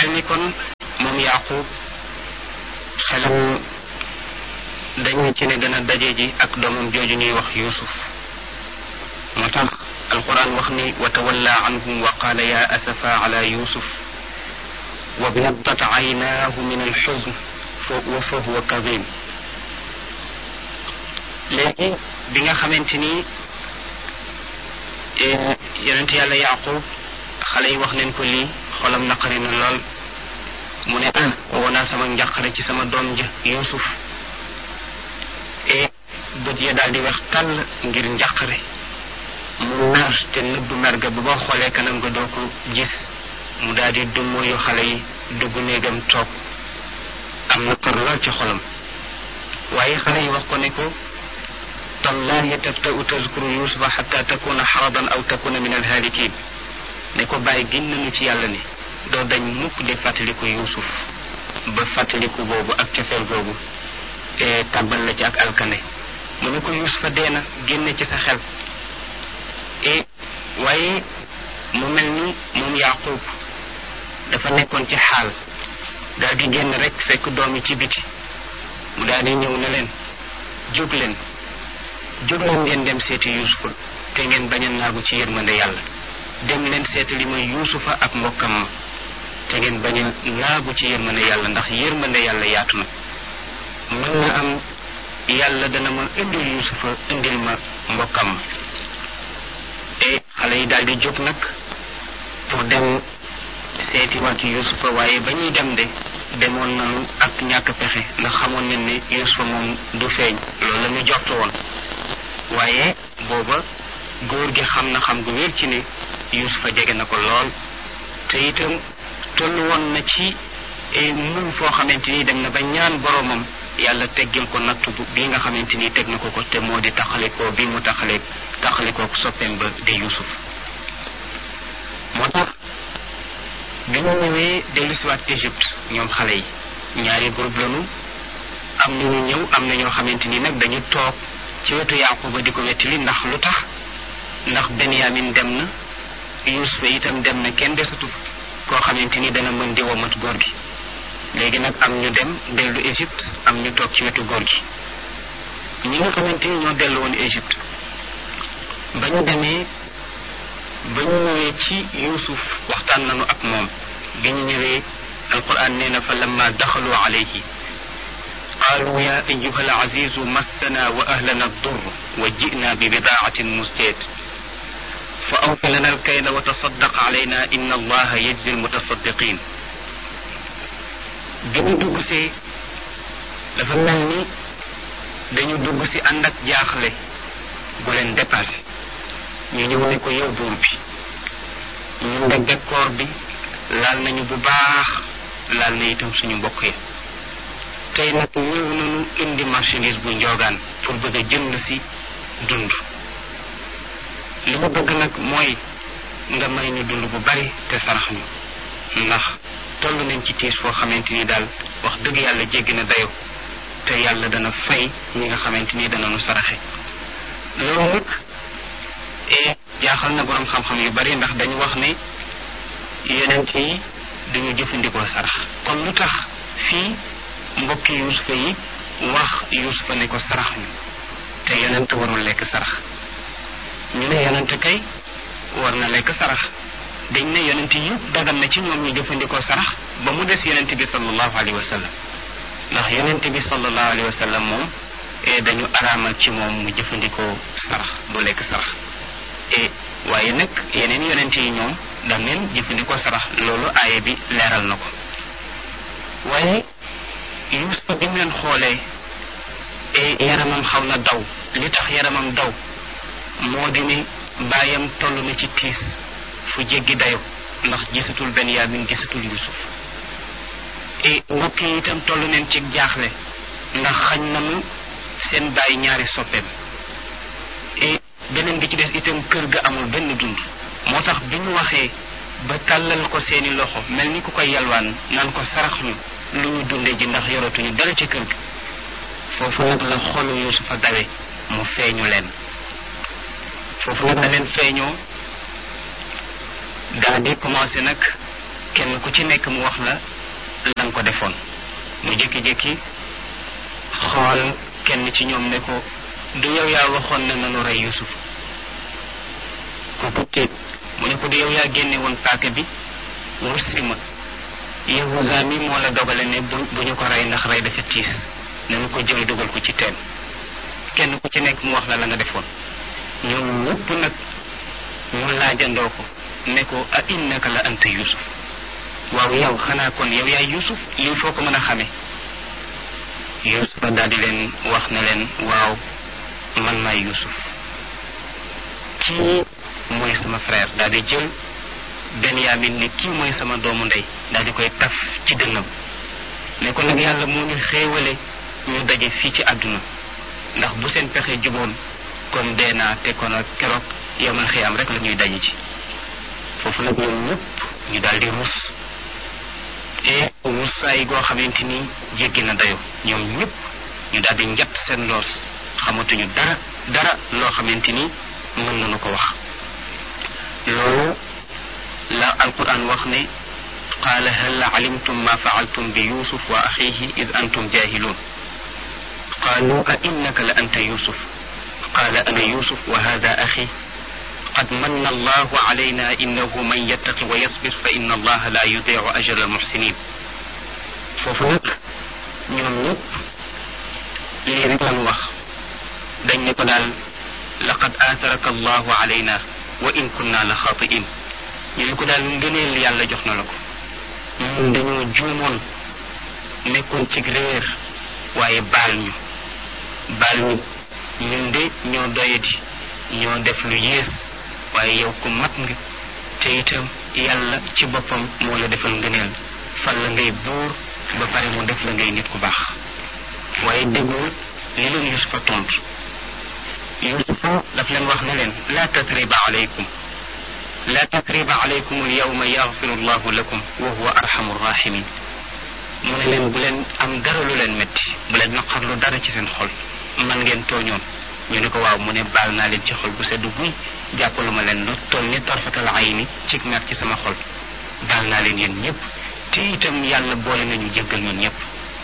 mel ni kon moom yaqub xelam dañu ci ne dana daje ji ak doomam jooju ñuy wax yusuf moo tax alquran wax ni wa tawalla anhum wa qaala ya asafa ala yusuf wa biyaddat aynaahu min alxuzn wa fa huwa kadim léegi bi nga xamante ni yonent yàlla yaqub xale yi wax neen ko lii xolam naqari na lool mu ne ah woo naa sama njàqare ci sama doom ja yusuf e bët ya daal di wax tàll ngir njàqare mu mer te nëbb mer ga ba boo xoolee kanam nga doo ko gis mu daal di dummóoyu xale yi dugg néegam toog am na par lool ci xolam waaye xale yi wax ko ne ko tallahi tabta'u tazkuru yusufa xatta takuna xaradan aw takuna min alhaalikin ne ko bàyyi gin nañu ci yàlla ni doo dañ mukk di fàttaliku yusuf ba fàttaliku boobu ak cofeel googu te tàbbal la ci ak alkane mu ne ko yusufa dee na génne ci sa xel e waaye mu mel ni moom yaqub dafa nekkoon ci xaal daal di génn rek fekk doom yi ci biti mu daal di ñëw ne leen jóg leen jóg leen ngeen dem seeti yusufa te ngeen bañ a naagu ci yërmande yàlla dem leen seeti li mooy yusufa ak mbokkam ma te ngeen bañ a naagu ci yërmande yàlla ndax yërmande yàlla yaatu na mën na am yàlla dana ma indil yusufa indil ma mbokkam ma e xale yi daal di jóg nag pour dem seeti waat yusufa waaye ba ñuy dem de demoon nañu ak ñàkk pexe ndax xamoon nañ ne yusufa moom du feeñ loolu la ñu jortu woon waaye booba góor gi xam na xam gu wér ci ne yusufa jege na ko lool te itam tollu woon na ci muñ foo xamante ni dem na ba ñaan boroomam yàlla teggil ko nattu bi nga xamante ni teg na ko ko te moo di taxalikoo bi mu taxale taxalikoo soppeem ba di yusuf moo tax bi ñu ñëwee dellusiwaat Égypte ñoom xale yi ñaari groupe lañu am na ñu ñëw am na ñoo xamante ni nag dañu toog ci wetu yaquba di ko wettili ndax lu tax ndax benyamin dem na yusufa itam dem na kenn desatu koo xamante ni dana mën di womat góor gi léegi nag am ñu dem dellu Égypte am ñu toog ci wetu góor gi ñi nga xamante ni ñoo dellu woon Égypte ba ñu demee ba ñu ñëwee ci yusuf waxtaan nañu ak moom bi ñu ñëwee alquran nee na fa lamma daxalu alayhi qaalu ya ayuha alazizu massana wa ahlana addur wa ji'na bi bidaatin musjad fa awfi lana alkayla wa tasaddaq alayna inna allaha yajzi almutasaddiqin bi ñu dugg si dafa mel ni dañu dugg si ànd ak jaaxle gu leen dépassé ñu ñëw ne ko yow buur bi ñun de décor bi laal nañu bu baax laal na itam suñu mbokk yi tey nag ñëw nañu indi marchandise bu njoogaan pour bëgg a jënd si dund li ma bëgg nag mooy nga may ñu dund bu bari te sarax ñu ndax toll nañ ci tiis foo xamante ni daal wax dëgg yàlla jéggi na dayo te yàlla dana fay ñi nga xamante ni dana nu saraxe loolu nag e jaaxal na boroom xam-xam yu bari ndax dañu wax ne yonent yi duñu jëfandikoo sarax kon lu tax fii mbokki yusufa yi wax yusufa ne ko sarax ñu te yonent warul lekk sarax ñu ne yonent kay war na lekk sarax dañ ne yonent yëpp dagan na ci ñoom ñu jëfandikoo sarax ba mu des yonent bi sallallahu alayhi wa sallam ndax yonent bi sallallahu alayhi wa sallam moom dañu araamal ci moom mu jëfandikoo sarax du lekk sarax e waaye nag yeneen yonent yi ñoom dam neen jëfandikoo sarax loolu aaye bi leeral na ko waaye yusufa bi mu leen xoolee e yaramam xaw na daw li tax yaramam daw moo di ne baayam toll na ci tiis fu jéggi dayo ndax gisatul benyamin gisatul yusuf e mbokk yi itam toll neen ci jaaxle ndax xañ nañu seen bàyyi ñaari soppeem e beneen bi ci des itam kër ga amul benn dund moo tax bi ñu waxee ba tàllal ko seeni loxo mel ni ku koy yalwaan naan ko sarax ñu lu ñu dunde ji ndax yoratuñu dara ci kër gi foofu nag la xolu yusufa dawe mu feeñu leen foofu nag da leen feeñoo daal di commencé nag kenn ku ci nekk mu wax la lan ko defoon mu jékki-jékki xool kenn ci ñoom ne ko du yow yaa waxoon ne nanu rey Yusuf kooku téeg mu ne ko du yow yaa génne woon paaka bi wut si ma Yahuza mi moo la dogale ne bu bu ñu ko rey ndax rey dafa tiis nañu ko jël dugal ko ci teen kenn ku ci nekk mu wax la la nga defoon ñoom ñëpp nag ñu laajandoo ko ne ko a innaka la anta Yusuf waaw yow xanaa kon yow yaay Yusuf lii foo ko mën a xamee Yusufa daal di leen wax ne leen waaw man maay Yusuf kii mooy sama frère daal di jël Benyamin ne kii mooy sama doomu ndey daal di koy taf ci dënnam ne ko nag yàlla moo ñu xéewale ñu daje fii ci àdduna ndax bu seen pexe juboon kon dee naa te kon ak keroog yamal xiyaam rek la ñuy daje ci foofu nag ñoom ñëpp ñu daal di ruus et ruusaay goo xamante ni jéggi na dayo ñoom ñëpp ñu daal di njatt seen loos xamatuñu dara dara loo xamante ni mën nañu ko wax loolu la alquran wax ne qaala hal alimtum ma faaltum bi yusuf wa axihi id antum jahilun qaalu a innaka la anta yusuf qaala ana yusuf wa hada axi قد من الله علينا إنه من يتق ويصبر فإن الله لا يضيع أجر المحسنين foofu nag ñoom ñëpp lii rek lañu wax dañ ne ko daal laqad aataraka allahu alayna wa in kunna la xaatiin ñu ne ko daal ngëneel yàlla jox na la ko ñun dañoo juumoon nekkoon ci réer waaye baal ñu baal ñu ñun de ñoo doyadi ñoo def lu yées waaye yow ku mat nga te itam yàlla ci boppam moo la defal ngëneel fal la ngay buur ba pare mu def la ngay nit ku baax waaye déggul li leen yusufa tontu yusufa daf leen wax ne leen laa tatriba alaykum laa tatriba alaykum alyawma yaxfiru llahu lakum wa huwa arhamu rahimin mu ne leen bu leen am dara lu leen métti bu leen naqarlu dara ci seen xol man ngeen tooñoon ñu ne ko waaw mu ne baal naa leen ci xol bu seddu guy jàppalu ma leen lu toll ni tarfatal ayni ci mer ci sama xol baal naa leen yéen ñëpp te itam yàlla boole nañu jéggal ñun ñëpp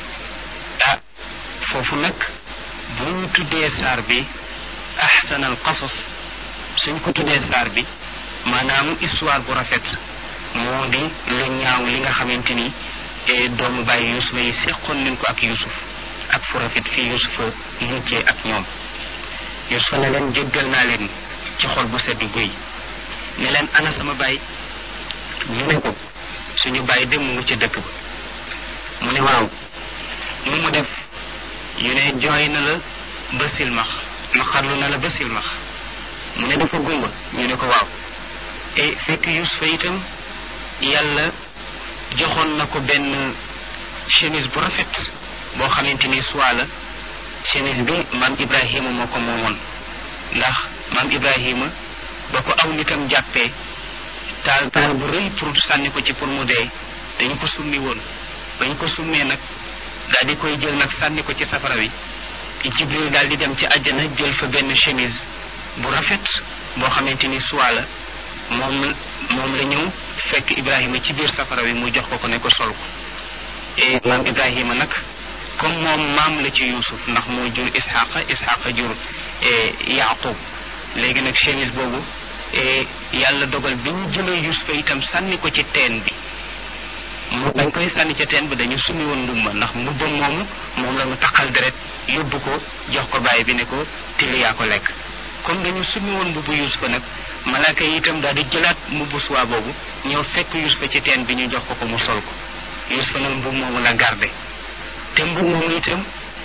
ah foofu nag bu ñu tuddee saar bi ahsanal qasas suñ ko tuddee saar bi maanaam histoire bu rafet moo di lu ñaaw li nga xamante ni doomu bàyyi yusufa yi seqoon nañ ko ak yusuf ak fu rafet fii yusufa mujjee ak ñoom yusufa ne leen jéggal naa leen ci xol bu sedd guy ne leen ana sama baay ñu ne ko suñu baay dem mu ngi ca dëkk ba mu ne waaw mu mu def ñu ne jooy na la ba silmax naqarlu na la ba silmax mu ne dafa gumba ñu ne ko waaw e fekk yusufa itam yàlla joxoon na ko benn chemise bu rafet boo xamante ni soit la chemise bi maam ibrahima moo ko moomoon ndax maam ibrahima ba ko aw nitam jàppee taal taal bu rëy pour sànni ko ci pour mu dee dañu ko summi woon bañ ko summee nag daal di koy jël nag sànni ko ci safara wi jibril daal di dem ci àjjana jël fa benn chemise bu rafet boo xamante ni soit la moom moom la ñëw fekk ibrahima ci biir safara wi mu jox ko ko ne ko sol ko et maam ibrahima nag comme moom maam la ci yusuf ndax moo jur isxaqa isxaqa jur yaqub léegi nag chemise boobu yàlla dogal bi ñu jëlee yusufa itam sànni ko ci teen bi mu dañ koy sànni ca teen bi dañu sumi woon mbubba ndax mbubba moomu moom la mu taqal deret yóbbu ko jox ko bàyyi bi ne ko till yaa ko lekk comme dañu sumi woon mbubbu yusufa nag malaaka yi itam daal di jëlaat mbubbu suwaa boobu ñëw fekk yusufa ci teen bi ñu jox ko ko mu sol ko yusufa nag mbub moomu la garde te mbub moomu itam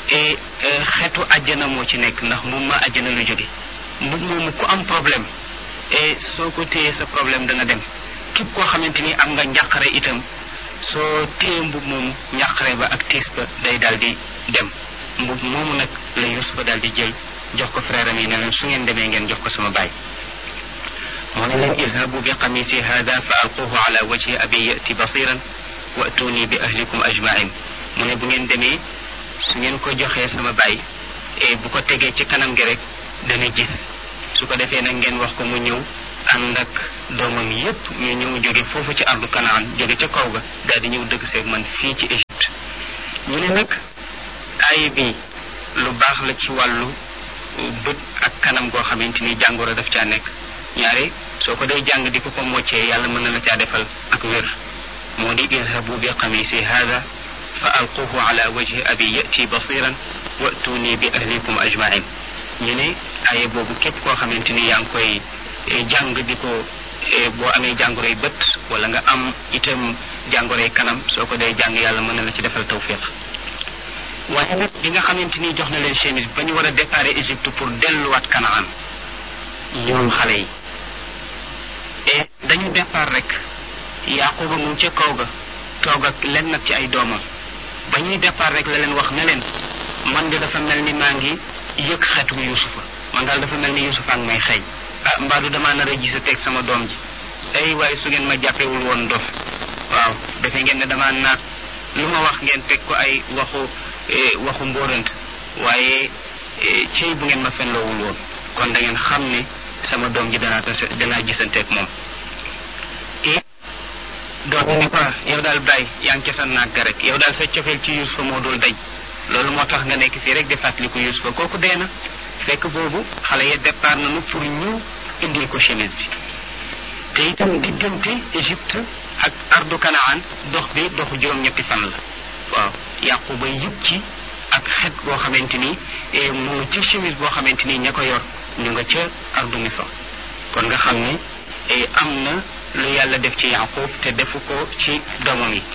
xeetu àjjana moo ci nekk ndax mbub ma àjjana lu jóge mbub moomu ku am problème et soo ko téyee sa problème dana dem képp koo xamante ni am nga njàqare itam soo téye mbub moomu njàqare ba ak tiis ba day daal di dem mbub moomu nag la Yusufa daal di jël jox ko frère am yi ne leen su ngeen demee ngeen jox ko sama baay moo ne leen izhabu bi qamisi hada fa alquhu ala wajhi abi yati basiran wa atuni bi ahlikum ajmain mu ne bu ngeen demee su ngeen ko joxee sama baay et bu ko tegee ci kanam gi rek dana gis su ko defee nag ngeen wax ko mu ñëw ànd ak doomam yépp ñu ñëw jóge foofu ci ardu kanaan jóge ca kaw ga daal di ñëw dëkk seeg man fii ci Égypte ñu ne nag aaya bi lu baax la ci wàllu bët ak kanam goo xamante ni jàngoro daf caa nekk ñaare soo ko day jàng di ko ko moccee yàlla mën na la caa defal ak wér moo di idhabu bi qamisi hada fa alquhu ala wajhi abi yati basiran wa'tuni bi ahlikum ajmain ñu ne aaya boobu képp koo xamante ni yaa ngi koy jàng di ko boo amee jàngoroy bët wala nga am itam jàngoroy kanam soo ko dee jàng yàlla mën na la ci defal tawfiq waaye nag bi nga xamante ni jox na leen chemise ba ñu war a départ Égypte pour delluwaat Kanaan ñoom xale yi et dañu départ rek Yaquba mu ca kaw ga toog ak len nag ci ay doomam ba ñuy départ rek la leen wax ne leen man de dafa mel ni maa ngi yëg xetu Yusufa man daal dafa mel ni Yusufa ak may xeeñ ah mbaadu damaa nar a gis a teg sama doom ji ay waaye su ngeen ma jàppewul woon dof waaw defe ngeen ne damaa naat lu ma wax ngeen teg ko ay waxu waxu mbóorant waaye cey bu ngeen ma fenloowul woon kon da ngeen xam ne sama doom ji danaa tase danaa gisanteeg moom et doom yi ne ko yow daal bàyyi yaa ngi ca sa naag ga rek yow daal sa cofeel ci Yusufa moo dul dañ loolu moo tax nga nekk fii rek di fàttaliku Yusufa kooku dee na fekk boobu xale ya départ nañu pour ñu indil ko chemise bi te itam diggante Égypte ak ardu Kanaan dox bi doxu juróom-ñetti fan la waaw Yaquba yëg ci ak xet boo xamante ni mu ngi ci chemise boo xamante ni ña ko yor ñu nga ca ardu Misra kon nga xam ne am na lu yàlla def ci Yaqub te defu ko ci doomam yi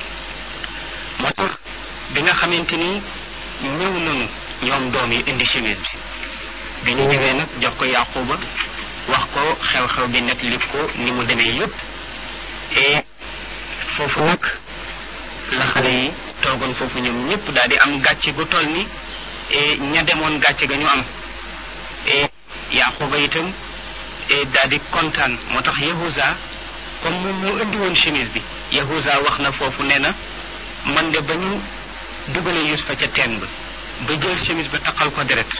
moo tax bi nga xamante ni ñëw nañu ñoom doom yi indi chemise bi bi ñu ñëwee nag jox ko Yaquba wax ko xew-xew bi nag li ko ni mu demee yépp et foofu nag la xale yi toogoon foofu ñoom ñëpp daal di am gàcce gu toll ni ña demoon gàcce ga ñu am et Yaquba itam daal di kontaan moo tax Yahuza comme moom moo indi woon chemise bi Yahuza wax na foofu nee na man de ba ñu dugalee Yusufa ca teen ba ba jël chemise ba taqal ko deret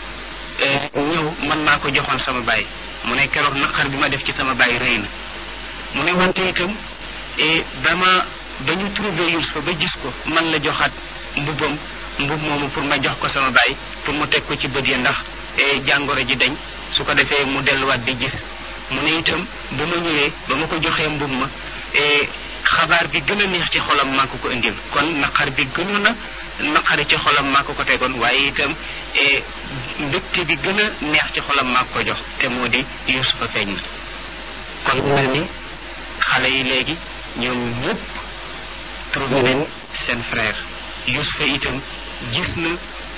ñëw man maa ko joxoon sama baay mu ne keroog naqar bi ma def ci sama baay rëy na mu ne wante itam ba ma ba ñu trouvé Yusufa ba gis ko man la joxaat mbubbam mbub moomu pour ma jox ko sama baay pour mu teg ko ci bët ya ndax jàngoro ji dañ su ko defee mu delluwaat di gis mu ne itam ba ma ñëwee ba ma ko joxee mbub ma xabaar bi gën a neex ci xolam maa ko ko indil kon naqar bi gënoon a naqari ci xolam maa ko ko tegoon waaye itam mbégte bi gën a neex ci xolam maa ko jox te moo di Yusufa feeñ na kon mel ni xale yi léegi ñoom ñëpp trouvé nañ seen frère Yusufa itam gis na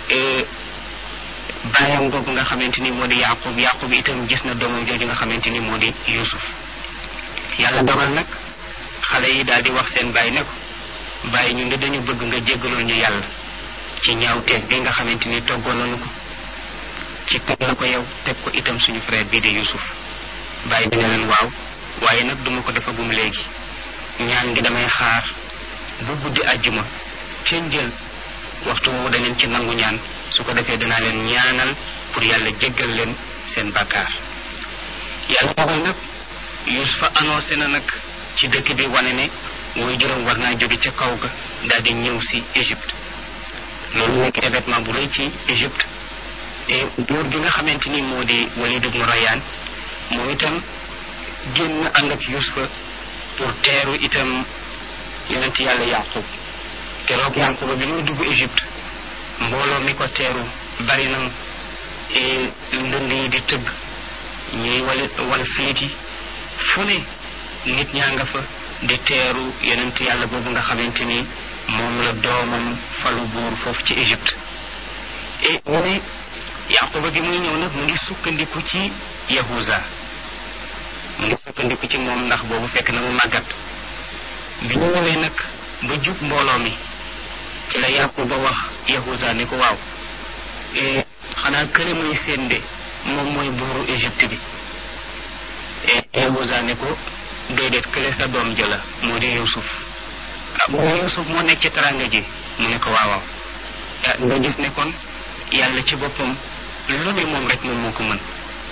bàyyam boobu nga xamante ni moo di Yaqub Yaqub itam gis na doomam jooju nga xamante ni moo di Yusuf yàlla dogal nag xale yi daal di wax seen bàyyi ne ko bàyyi ñu ngi dañu bëgg nga jéggalul ñu yàlla ci ñaawteef bi nga xamante ni toggoon nañu ko ci teg la ko yow teg ko itam suñu frère bii di Yusuf bàyyi bi ne leen waaw waaye nag duma ko defagum léegi ñaan ngi damay xaar bu guddi àjjuma ca njël waxtu woowu danañ ci nangu ñaan su ko defee danaa leen ñaanal pour yàlla jéggal leen seen bàkkaar yàlla dogal nag Yusufa annoncé na nag ci dëkk bi wane ne mooy juróom war naa jóge ca kaw ga daal di ñëw si Égypte loolu nekk événement bu rëy ci Égypte et buur bi nga xamante ni moo di Walid ibn Rayyan moom itam génn ànd ak Yusufa pour teeru itam yonent yàlla Yaqub keroog Yaquba bi muy dugg Égypte mbooloo mi ko teeru bari na ndënd yi di tëgg ñuy wal wal filit yi fu ne nit ñaa nga fa di teeru yonent yàlla boobu nga xamante ni moom la doomam falu buur foofu ci Égypte et mu ne Yaquba gi muy ñëw nag mu ngi sukkandiku ci Yahuza mu ngi sukkandiku ci moom ndax boobu fekk na mu màggat bi ñu ñëwee nag ba jub mbooloo mi ci la Yaquba wax Yahuza ni ko waaw xanaa kële muy seen de moom mooy buuru Égypte bi Yahuza ne ko déedéet kële sa doom jëla moo di Yusuf ah mu ne Yusuf moo nekk ci taranga ji mu ne ko waawaaw nga gis ne kon yàlla ci boppam lu ne moom rek moom moo ko mën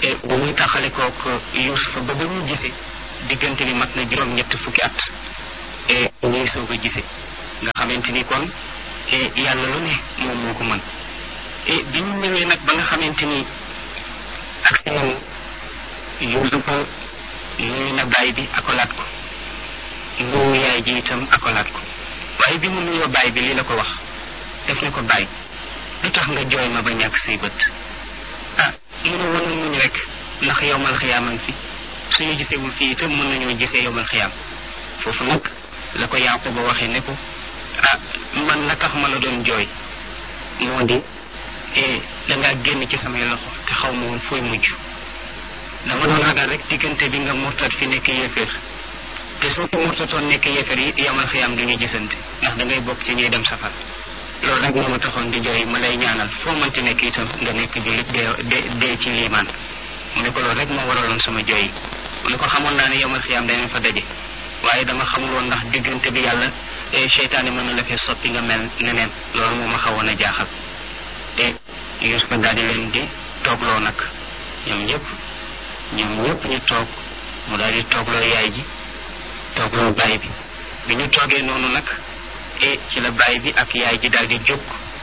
bu muy taxale kook yusufa ba ba ñu gisee diggante bi mat na juróom-ñett fukki at ñuy soog a gisee nga xamante ni kon yàlla lu ne moom moo ko mën bi ñu ñëwee nag ba nga xamante ni ak si nañu yusufa nuyu na baay bi akolaat ko nuyu yaay ji itam akolaat ko waaye bi mu nuyoo baay bi lii la ko wax def ne ko baay lu tax nga jooy ma ba ñàkk say bët ah mu ne woon muñ rek ndax yowmal xiyaaman fi suñu gisewul fii itam mën nañoo gisee yowmal xiyaam foofu nag la ko Yaquba waxee ne ko ah man la tax ma la doon jooy moo di dangaa génn ci samay loxo te xaw ma woon fooy mujj dama doon ragal rek diggante bi nga murtat fi nekk yéeféer te soo ko murtatoon nekk yéeféer yi yowmal xiyaam du ñu gisante ndax da ngay bokk ci ñuy dem safar loolu rek moo ma taxoon di jooy ma lay ñaanal foo mënti nekk itam nga nekk jullit dee dee ci liimaan mu ne ko loolu rek moo waraloon sama jooy yi mu ne ko xamoon naa ne yomal xiyaam danañ fa daje waaye dama xamul woon ndax diggante bi yàlla seytaane mën na la fee soppi nga mel neneen loolu moo ma xawoon a jaaxal te Yuusufa daal di leen di toogloo nag ñoom ñëpp ñoom ñëpp ñu toog mu daal di toogloo yaay ji toogloo baay bi bi ñu toogee noonu nag e ci la baay bi ak yaay ji daal di jóg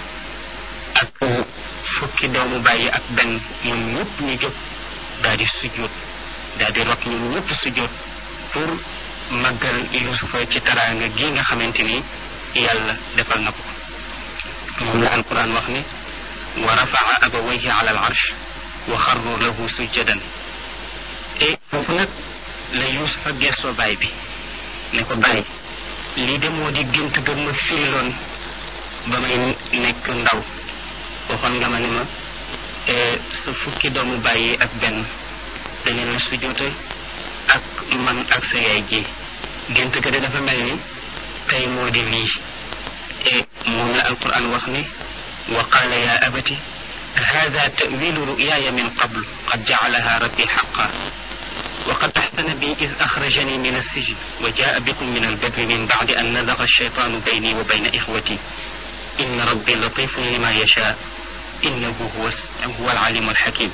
ak fukki doomu baay yi ak benn ñoom ñëpp ñu jóg daal di sujjóot daal di rot ñoom ñëpp sujjóot pour màggal yusufa ci taraanga gi nga xamante ni yàlla defal na ko moom la alquran wax ne wa rafaa abawayhi ala al arsh wa xarru lahu sujjadan e foofu nag la yusufa gestoo baay bi ne ko baay lii de moo di gént ga ma firiloon ba may nekk ndaw waxoon nga ma ne ma sa fukki doomu bàyyi ak benn dañu la sujoote ak man ak sa yaay ji gént ga de dafa mel ni tey moo di lii e moom la alquran wax ne wa qaala ya abati hada tawilu ruyaaya min qablu qad jacalaha rabbi xaqa وقد أحسن بي إذ أخرجني من السجن وجاء بكم من البر من بعد أن نزغ الشيطان بيني وبين إخوتي إن ربي لطيف لما يشاء إنه هو هو العليم الحكيم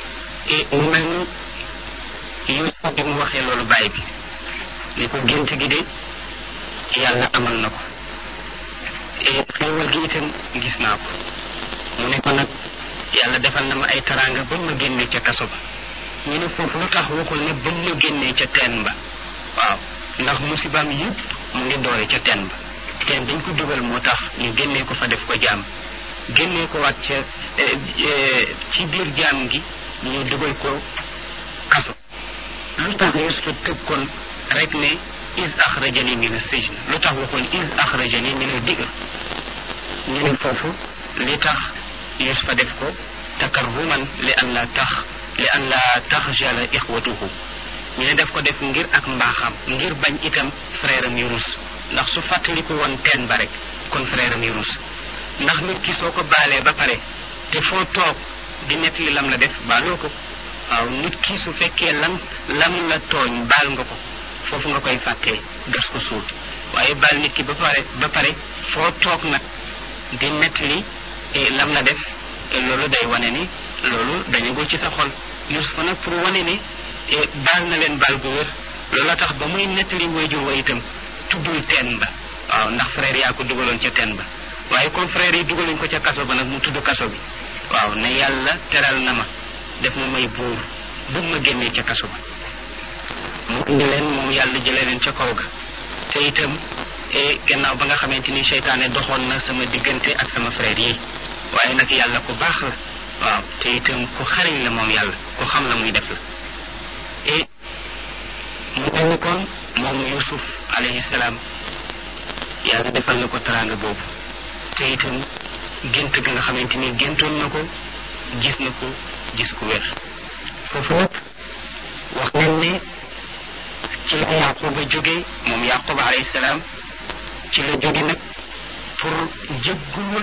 من يوسف بن وخي لولو باي بي نيكو جنت جي دي يالا امال نكو e xewal gi itam gis naa ko mu ne ko nag yàlla defal na ma ay taranga ba ma génne ca kaso ba ñu ne foofu lu tax waxul ne ba mu génnee ca teen ba waaw ndax musibaam yëpp mu ngi doore ca teen ba teen dañ ko dugal moo tax ñu génnee ko fa def ko jaam génnee ko waat ca ci biir jaam gi ñu dugal ko kaso lu tax Yusufa tëb kon rek ne is axrajani min as-sijn lu tax waxul is axrajani min ad-digr ñu ne foofu li tax Yusufa def ko takarruman li an la tax li an la taxjala ixwatuhu ñu ne def ko def ngir ak mbaaxam ngir bañ itam frère am yu rus ndax su fàttaliku woon teen ba rek kon frère am yu rus ndax nit ki soo ko baalee ba pare te foo toog di nettali lam la def baaloo ko waaw nit ki su fekkee lam lam la tooñ baal nga ko foofu nga koy fàttee gas ko suul waaye baal nit ki ba pare ba pare foo toog nag di nettali lam la def loolu day wane ni loolu dañu ko ci sa xol Yusufa nag pour wane ni baal na leen baal gu wér loolu tax ba muy nettali waajur wa itam tuddul teen ba waaw ndax frère yaa ko dugaloon ca teen ba waaye comme frère yi dugaluñ ko ca kaso ba nag mu tudd kaso bi waaw ne yàlla teral na ma def ma may buur bu ma génnee ca kaso ba mu indi leen moom yàlla jëlee leen ca kaw ga te itam gannaaw ba nga xamante ni seytaane doxoon na sama diggante ak sama frère yi waaye nag yàlla ku baax la waaw te itam ku xariñ la moom yàlla ku xam la muy def la et mu mel ni kon moom yusuf alayhi salaam yàlla defal na ko teraanga boobu te itam gént ga nga xamante ni géntoon na ko gis na ko gis ku wér foofu nag wax nañ ne ci la yaquba jóge moom yaquba alayhi salaam ci la jóge nag pour jéggul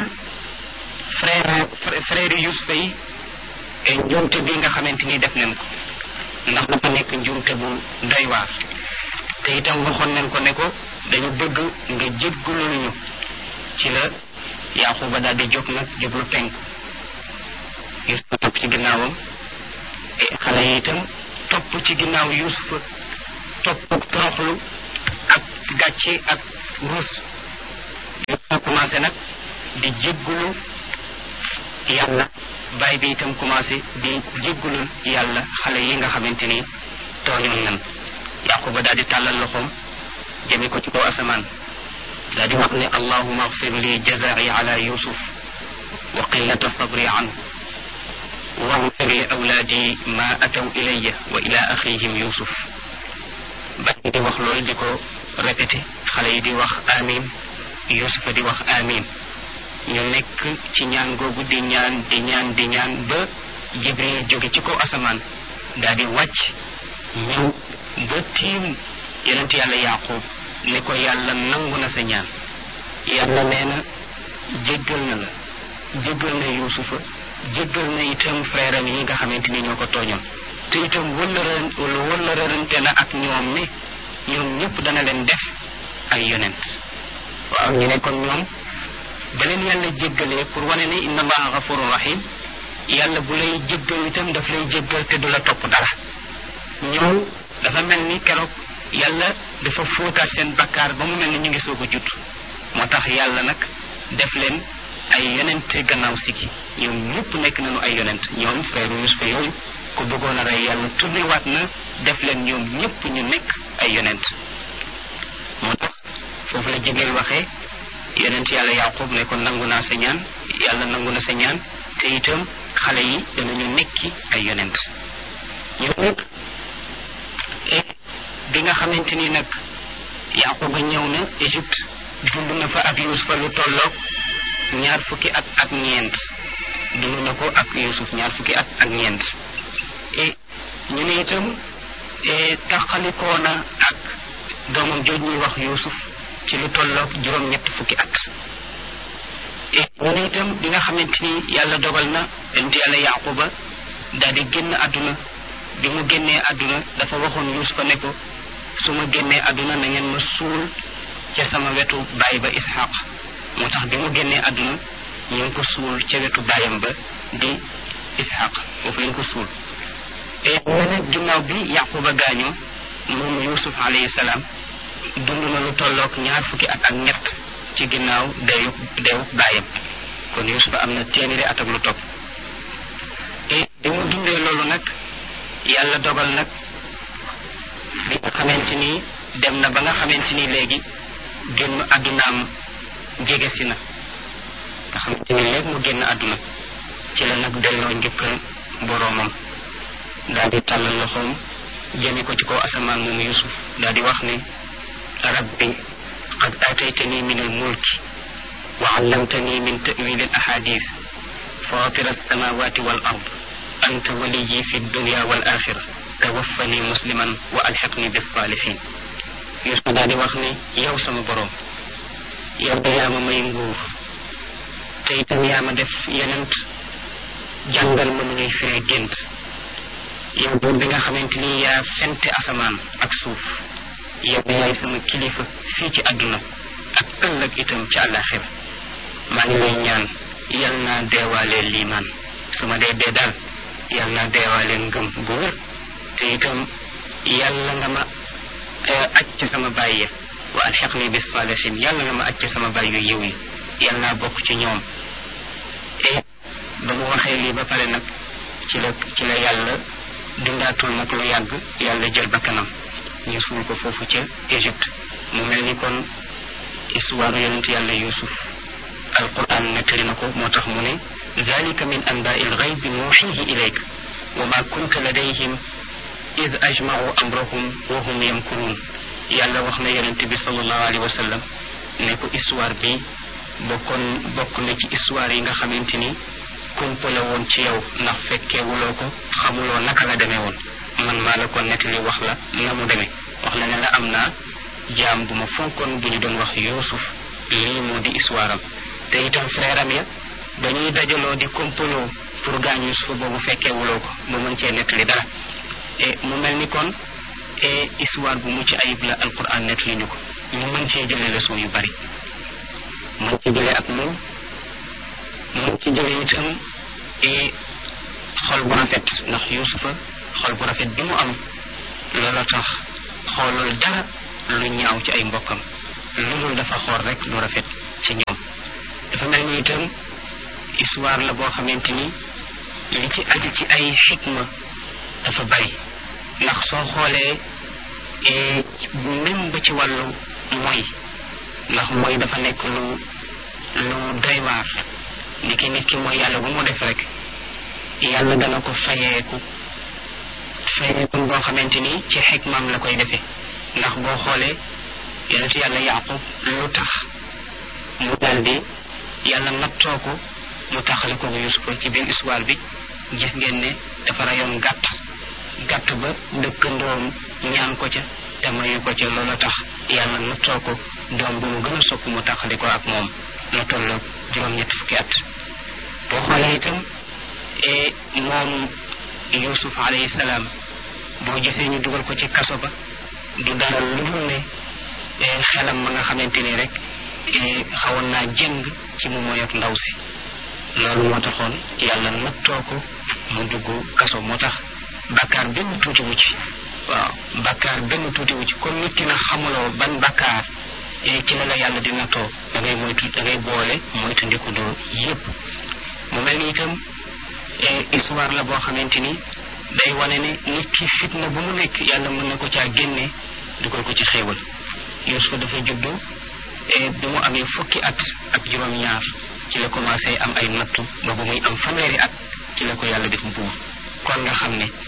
frère frère yusufa yi njuumte bi nga xamante ni def nañ ko ndax dafa nekk njuumte bu doy waar te itam waxoon nañ ko ne ko dañu bëgg nga jéggulul ñu ci la yaquba daal di jóg nag jublu penku yusufa topp ci ginnaawam xale yi itam topp ci ginnaaw yuusufa topp toroxlu ak gàcce ak ruus yuusufa commencé nag di jéggulu yàlla baay bi itam commencé di jéggulul yàlla xale yi nga xamante ni tooñoon nan yaquba daal di tàllal loxoom jëme ko ci kaw asamaan daal di wax ne allahuma agfir li jazai ala yusuf wa qillata sabri anhu واغفر لأولادي ما أتوا إلي وإلى أخيهم يوسف bañ di wax loolu di ko répété xale yi di wax amin yusufa di wax amin ñu nekk ci ñaan googu di ñaan di ñaan di ñaan ba jibril jóge ci kaw asamaan daal di wàcc ñëw ba tiim yonent yàlla yaqub ne ko yàlla nangu na sa ñaan yàlla nee na jéggal na la jéggal na yusufa jéggal na itam frère am yi nga xamante ni ñoo ko tooñoon te itam wëllëran wëllërante na ak ñoom ne ñoom ñëpp dana leen def ay yonent waaw ñu ne kon ñoom ba leen yàlla jéggalee pour wane ne inna allaha gafurun rahim yàlla bu lay jéggal itam daf lay jéggal te du la topp dara ñoom dafa mel ni keroog yàlla dafa fóotaat seen bakkaar ba mu mel ni ñu ngi soog a judd moo tax yàlla nag def leen ay yonente gannaaw sikki ñoom ñëpp nekk nañu ay yonent ñoom frère Yusufa yooyu ku bëggoon a rey yàlla tourné waat na def leen ñoom ñëpp ñu nekk ay yonent moo tax foofu la Jibril waxee yonent yàlla Yaqub ne ko nangu naa sa ñaan yàlla nangu na sa ñaan te itam xale yi danañu nekki ay yonent ñoom nag bi nga xamante ni nag Yaquba ñëw na Égypte dund na fa ak Yusufa lu tolloog ñaar fukki at ak ñeent dund na ko ak Yusuf ñaar fukki at ak ñeent et ñu ne itam taxalikoo na ak doomam jooj ñuy wax Yusuf ci lu tolloog juróom-ñett fukki at et ñu ne itam bi nga xamante ni yàlla dogal na yonent yàlla Yaquba daal di génn àdduna bi mu génnee àdduna dafa waxoon Yusufa ne ko su ma génnee àdduna na ngeen ma suul ca sama wetu baay ba Ishaq moo tax bi mu génnee àdduna ñu ngi ko suul ca wetu baayam ba di Ishaq foofu lañ ko suul et mu ne ginnaaw bi Yaquba gaañoo moom Yusuf alayhi salaam dund na lu tolloog ñaar fukki at ak ñett ci ginnaaw deewu deewu baayam kon Yusuf am na téeméeri at ak lu topp et bi mu dundee loolu nag yàlla dogal nag bi nga xamante ni dem na ba nga xamante ni léegi génn àddunaam jege si na nga xamante ni léegi mu génn àdduna ci la nag delloo njëkkal boroomam daal di tàllal loxoom jëme ko ci kaw asamaan moom yusuf daal di wax ne rabbi qad aataytani min al mulki wa allamtani min ta'wil al ahadith fatir alsamawati wal ard anta waliyi fi dunya wal axira tawaffani musliman wa alxiqni bissaalihin yusuf daal di wax ne yow sama boroom yow da yaa ma may nguur te itam yaa ma def yenent jàngal ma nu ñuy firee gént yow buur bi nga xamante ni yaa fente asamaan ak suuf yow da yaay sama kilifa fii ci àdduna ak ëllëg itam ci àllaaxira maa ngi lay ñaan yal naa deewaalee liimaan su ma dee dee daal yal naa deewaalee ngëm bu wér te itam yàlla nga ma aj ci sama baay ya wa alxiqni bis saalihin yàlla nga ma aj ci sama baay yu yiw yi yal naa bokk ci ñoom et ba mu waxee lii ba pare nag ci la ci la yàlla dundaatul nag lu yàgg yàlla jël bakkanam ñu suul ko foofu ca Égypte mu mel ni kon histoire yonent yàlla Yuusuf alquran nettali na ko moo tax mu ne dalika min anbaai lgaybi nuuxihi ilayk wa ma kunta ladayhim id ajmau amrahum wa hum yamkuruun yàlla wax na yonent bi sallallahu alayhi wa sallam ne ko histoire bi bokkoon bokk na ci histoire yi nga xamante ni kumpale woon ci yow ndax fekkeewuloo ko xamuloo naka la demee woon man maa la ko nettali wax la na mu demee wax la ne la am naa jaam bu ma fonkoon bu ñu doon wax yuusuf lii moo di histoire am te itam frère am ya dañuy dajaloo di kompaloo pour gaañ yuusufa boobu fekkeewuloo ko ba mën cee nettali dara et mu mel ni kon et histoire bu mucc ayib la alquran nettali ñu ko ñu mën cee jëlee leçon yu bari mën ci jëlee ak moom mën ci jëlee itam et xol bu rafet ndax yuusufa xol bu rafet bi mu am loola tax xoolul dara lu ñaaw ci ay mbokkam lu dul dafa xool rek lu rafet ci ñoom dafa mel ni itam histoire la boo xamante ni li ci aju ci ay xikma dafa bari ndax soo xoolee même ba ci wàllu mooy ndax mooy dafa nekk lu lu doy waar ni ki nit ki mooy yàlla bu mu def rek yàlla dana ko fayeeku fayeeku boo xamante ni ci xikmaam la koy defee ndax boo xoolee yonentu yàlla yaqub lu tax mu daldi yàlla nattoo ko mu taxale ko yusufa ci biir histoire bi gis ngeen ne dafa rayoon gàtt gàtt ba dëkkandoom ñaan ko ca te mayu ko ca loolu tax yàlla nattoo ko doom bu mu gën a sopp mu taxali ko ak moom la toll juróom-ñett fukki at boo xoolee itam moom yusuf alayhi salaam boo gisee ñu dugal ko ci kaso ba du dara lu dul ne xelam ma nga xamante ni rek xawoon naa jëng ci mu moy ak ndaw si loolu moo taxoon yàlla nattoo ko mu dugg kaso moo tax bakkaar benn tuuti wu ci waaw bakkaar benn tuuti wu ci comme nit ki na xamuloo ban bakkaar ci la la yàlla di nattoo da ngay moytu da ngay boole moytu ndikudoo yépp mu mel ni itam histoire la boo xamante ni day wane ne nit ki fitna bu mu nekk yàlla mën na ko caa génne dugal ko ci xéewal Yuusufa dafa juddu bi mu amee fukki at ak juróom-ñaar ci la commencé am ay nattu ba bu muy am fanweeri at ci la ko yàlla def buur kon nga xam ne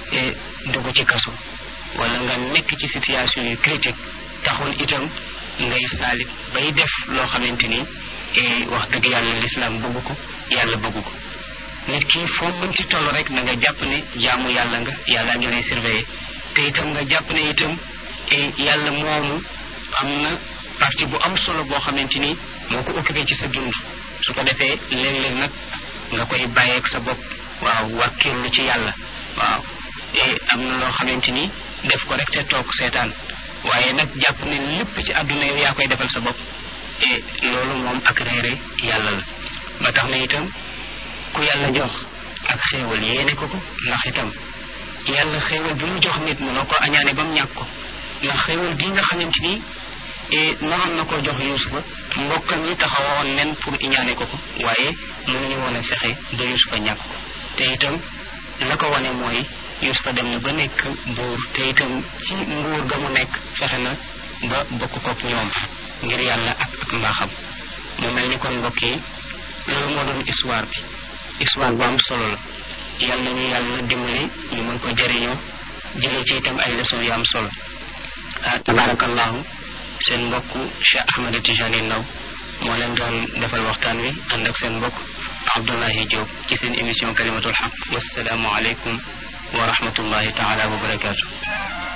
dugg ci kaso wala nga nekk ci situation yu critique taxul itam ngay saalit bay def loo xamante ni wax dëgg yàlla lislaam bëgg ko yàlla bëgg ko nit ki foo mënti toll rek na nga jàpp ne jaamu yàlla nga yàlla ngi lay surveiller te itam nga jàpp ne itam yàlla moomu am na partie bu am solo boo xamante ni moo ko occupé ci sa dund su ko defee léeg-léeg nag nga koy bàyyeeg sa bopp waaw wàkkirlu ci yàlla waaw am na loo xamante ni def ko rek te toog seetaan waaye nag jàpp ne lépp ci àdduna yow yaa koy defal sa bopp e loolu moom ak réere yàlla la ba tax na itam ku yàlla jox ak xéewal yéene ko ko ndax itam yàlla xéewal bi mu jox nit mënoo ko añaane ba mu ñàkk ko ndax xéewal bii nga xamante ni naroon na koo jox yusufa mbokkam yi taxawoon nen pour iñaane ko ko waaye mënuñu woon a fexe ba yusufa ñàkk ko te itam la ko wane mooy yusufa dem na ba nekk buur te itam ci nguur ga mu nekk fexe na ba bokk kook ñoom ngir yàlla ak ak mbaaxam mu mel ni kon mbokk yi loolu moo doon histoire bi histoire bu am solo la yàlla nañu yàlla dimbali ñu mën ko jëriñoo jëlee ci itam ay leçon yu am solo ah tabarakallahu seen mbokk Cheikh Ahmed Tijani Ndaw moo leen doon defal waxtaan wi ànd ak seen mbokk Abdullahi Diop ci seen émission kalimatul xaq wasalaamu aleykum wa rahmatullahi taala wa barakaatu